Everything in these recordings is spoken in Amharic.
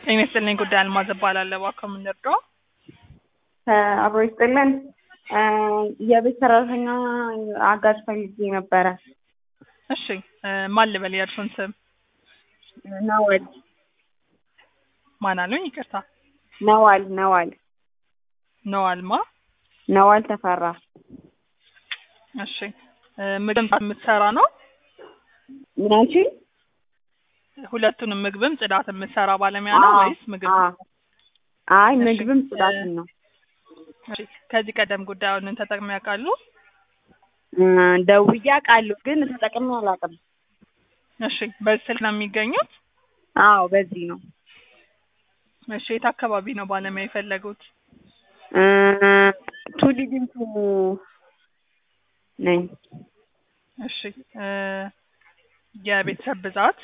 ጤና ይስጥልኝ ጉዳይ አልማዝ እባላለሁ። እባክዎ ምን ልርዳዎ? አብሮ ይስጥልን። የቤት ሰራተኛ አጋዥ ፈልጌ ነበረ። እሺ እ ማን ልበል የእርሱን ስም? ነዋል ማን አሉኝ? ይቅርታ ነዋል ነዋል ነዋልማ። ነዋል ተፈራ። እሺ እ ምግብ የምትሰራ ነው? ምን አልሽኝ? ሁለቱንም ምግብም ጽዳት የምትሰራ ባለሙያ ነው አዎ፣ ወይስ ምግብ? አዎ። አይ እሺ፣ ምግብም እ ጽዳትም ነው። እሺ ከዚህ ቀደም ጉዳዩን ተጠቅመው ያውቃሉ? እ ደውዬ አውቃለሁ ግን ተጠቅሜ አላውቅም። እሺ በዚህ ስልክ ነው የሚገኙት? አዎ በዚህ ነው። እሺ የት አካባቢ ነው ባለሙያ የፈለጉት? እ ቱሊ ዲምቱ ነኝ። እሺ እ የቤተሰብ ብዛት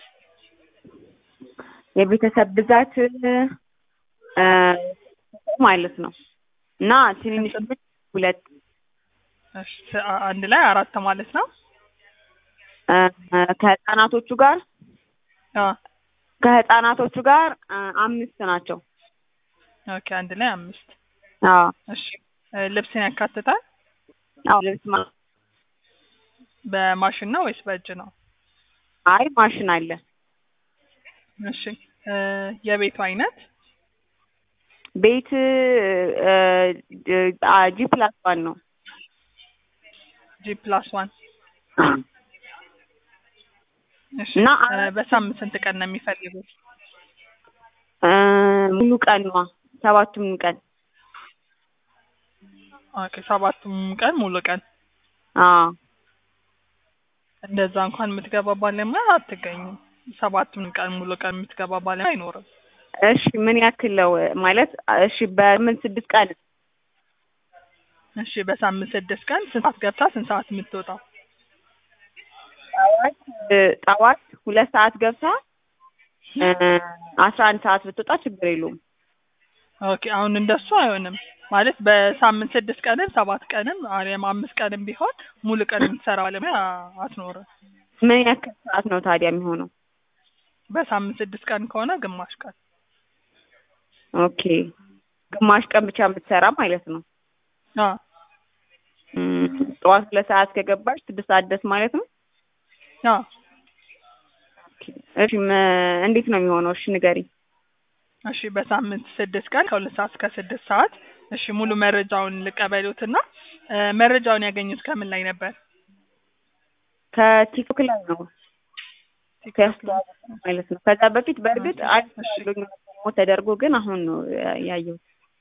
የቤተሰብ ብዛት እ ማለት ነው እና ትንንሽ ልጆች ሁለት እሺ አ- አንድ ላይ አራት ማለት ነው? እ ከህፃናቶቹ ጋር አ ከህፃናቶቹ ጋር እ አምስት ናቸው። ኦኬ አንድ ላይ አምስት። አዎ እሺ እ ልብስን ያካትታል? አዎ ልብስ ማ በማሽን ነው ወይስ በእጅ ነው? አይ ማሽን አለ። እሺ እ የቤቱ አይነት ቤት ጂ ፕላስ ዋን ነው። ጂ ፕላስ ዋን እሺ እና እ አራት- በሳምንት ስንት ቀን ነው የሚፈልጉት? እ ሙሉ ቀን ነዋ ሰባቱም ቀን ኦኬ ሰባቱም ቀን ሙሉ ቀን አዎ እንደዛ እንኳን የምትገባ ባለሙያ አትገኝም። ሰባቱም ቀን ሙሉ ቀን የምትገባ ባለሙያ አይኖርም። እሺ ምን ያክል ነው ማለት እሺ በምን ስድስት ቀን እሺ በሳምንት ስድስት ቀን ስንት ሰዓት ገብታ ስንት ሰዓት የምትወጣው? ጠዋት እ ጠዋት ሁለት ሰዓት ገብታ እ አስራ አንድ ሰዓት ብትወጣ ችግር የለውም። ኦኬ አሁን እንደሱ አይሆንም ማለት በሳምንት ስድስት ቀንም ሰባት ቀንም አሊያም አምስት ቀንም ቢሆን ሙሉ ቀን የምትሰራ ባለሙያ አትኖርም። ምን ያክል ሰዓት ነው ታዲያ የሚሆነው? በሳምንት ስድስት ቀን ከሆነ ግማሽ ቀን ኦኬ ግማሽ ቀን ብቻ የምትሰራ ማለት ነው። አ እም፣ ጠዋት ሁለት ሰዓት ከገባች ስድስት ሰዓት ድረስ ማለት ነው። አ እሺ መ- እንዴት ነው የሚሆነው? እሺ ንገሪኝ። እሺ በሳምንት ስድስት ቀን ከሁለት ሰዓት እስከ ስድስት ሰዓት እሺ ሙሉ መረጃውን ልቀበሉትና እ መረጃውን ያገኙት ከምን ላይ ነበር? ከቲክቶክ ላይ ነው ቲክቶክ ላይ። ከያስተዋወቁ ማለት ነው። ከዛ በፊት በእርግጥ አሪፍ እሺ። ያለኝ ፕሮሞት ተደርጎ ግን አሁን ነው ያ- ያየሁት።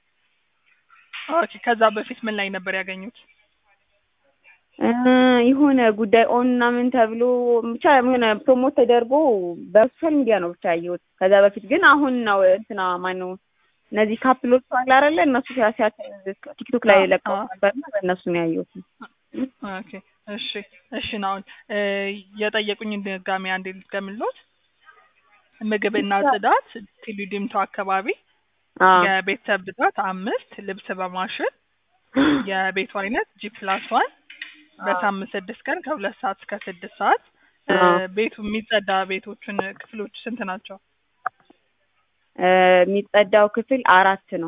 ኦኬ ከዛ በፊት ምን ላይ ነበር ያገኙት? እ የሆነ ጉዳይ ኦን እና ምን ተብሎ ብቻ የሆነ ፕሮሞት ተደርጎ በሶሻል ሚዲያ ነው ብቻ ያየሁት። ከዛ በፊት ግን አሁን ነው እንትና ማነው እነዚህ ካፕሎች አለ አይደለ እነሱ ሲያ- ሲያ- ቲክቶክ ላይ አዎ፣ ለቀው አዎ። ነበርና በእነሱ ነው ያየሁት። ኦኬ እሺ እሺ ነው አሁን እ የጠየቁኝ ድጋሜ አንዴ ልድገምልዎት። ምግብና ጽዳት ቲሉ ዲምቱ አካባቢ አዎ የቤተሰብ ብዛት አምስት ልብስ በማሽን የቤቱ አይነት ጂ ፕላስ ዋን በሳምንት ስድስት ቀን ከሁለት ሰዓት እስከ ስድስት ሰዓት እ አዎ። ቤቱ የሚጸዳ ቤቶችን ክፍሎች ስንት ናቸው? እ የሚጸዳው ክፍል አራት ነው።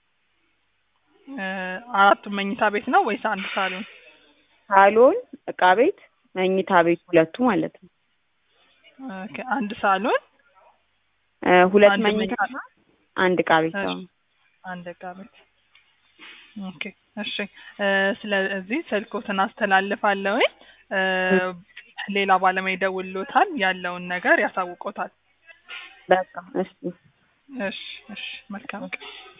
እ አራቱም መኝታ ቤት ነው ወይስ አንድ ሳሎን? ሳሎን፣ እቃ ቤት፣ መኝታ ቤት ሁለቱ ማለት ነው። ኦኬ አንድ ሳሎን እ ሁለት አንድ መኝታ መኝታ አንድ እቃ ቤት እሺ። ነው። አንድ እቃ ቤት። ኦኬ እሺ እ ስለዚህ ስልኮትን አስተላልፋለሁኝ እ ሌላ ባለሙያ ይደውልዎታል ያለውን ነገር ያሳውቆታል። በቃ እሺ እሺ እሺ መልካም ቀን